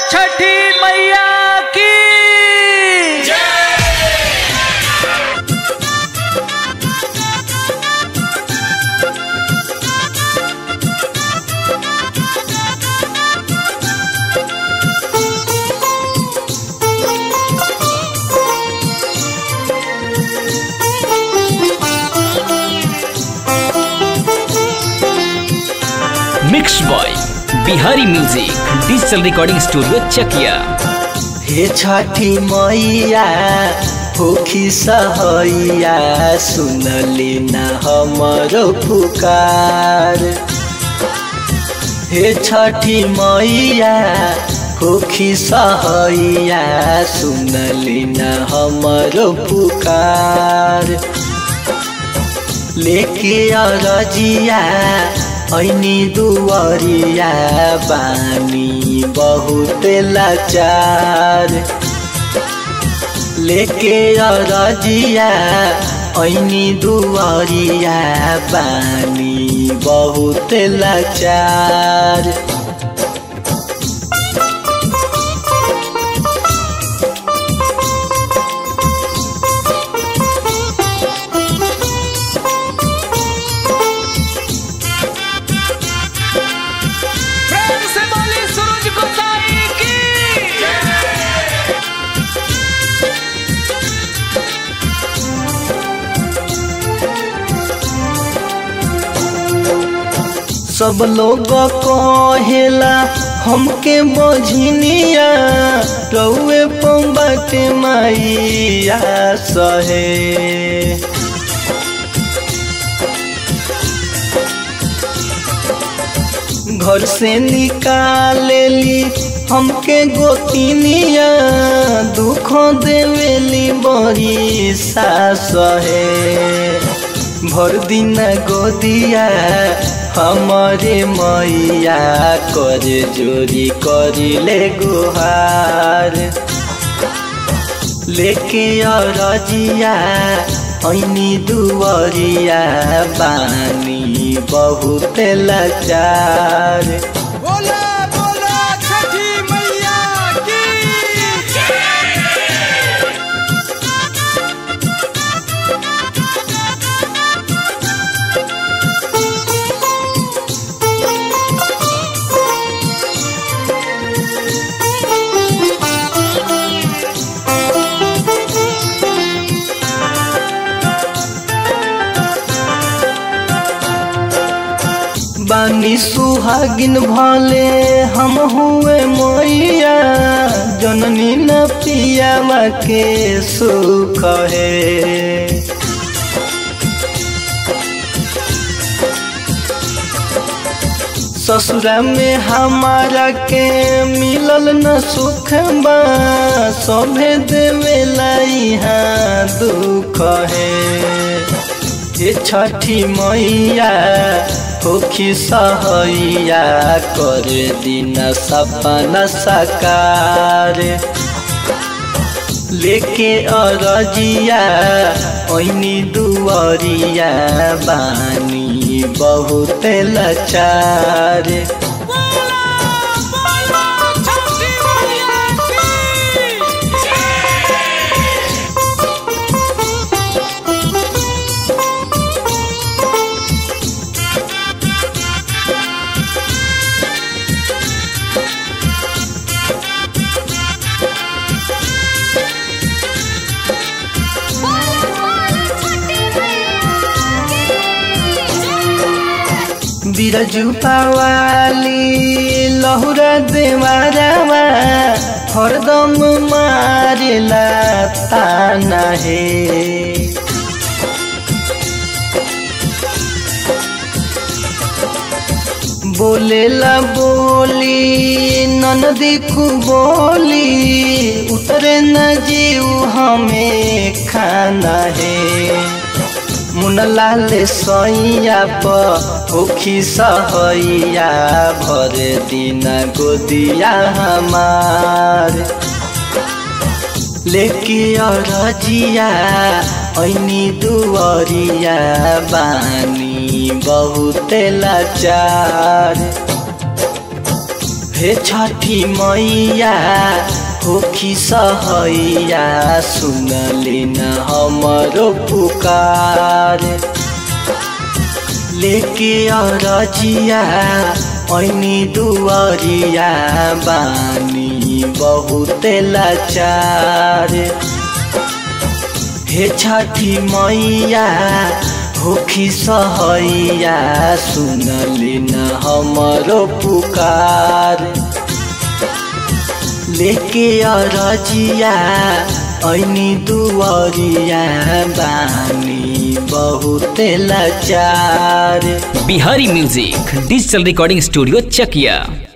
छठी मैया की mix boy Bihari music digital recording studio Chakia हे छठी मैया भूखी सहैया सुनली न हमरो पुकार हे छठी मैया भूखी सहैया सुनली न हमरो पुकार लेके अरजिया ऐनी दुवरिया बानी बहुत लाचार लेके अरजिया ऐनी दुवरिया बानी बहुत लाचार प्रेम से बोली सूरज गोसाई की सब लोग कहेला हमके बझनिया रउए पंबट मैया सहे घर से निकालेली हमके गोतिनिया दुख देवेली बड़ी सास है भर दिन गोदिया हमारे मैया कर जोरी करिले गुहार लेके अरजिया ऐनी दुवरिया बानी बहुत लाचार बोला बोला छठी मैया की बानी सुहागिन भले हम हुए मैया जननी न पियावा के सुख है ससुरा में हमारा के मिलल न सुख बा सभे देवेला यहाँ दुख है ये छठी मैया होखी सहैया कर दिन सपना साकार लेके अरजिया ऐनी दुवरिया बानी बहुत लाचार बोला बोला छठी मैया की बिरजू पावाली लहुरा देवारावा हरदम मारेला ताना हे बोलेला बोली ननदी को बोली उतरे न जीव हमें खाना है मुनलाल सैया पखी सहैया भर दिन गोदिया हमार लेके अरजिया ऐनी दुवरिया बानी बहुत लाचार हे छठी मैया होखी सहैया सुनले न हमरो पुकार लेके अरजिया ऐनी दुआरिया बानी बहुत लाचार हे छठी मैया होखी सहैया सुनले न हमरो पुकार लेके अरजिया ऐनी दुआरिया बानी बहुत लाचार Bihari music digital recording studio चकिया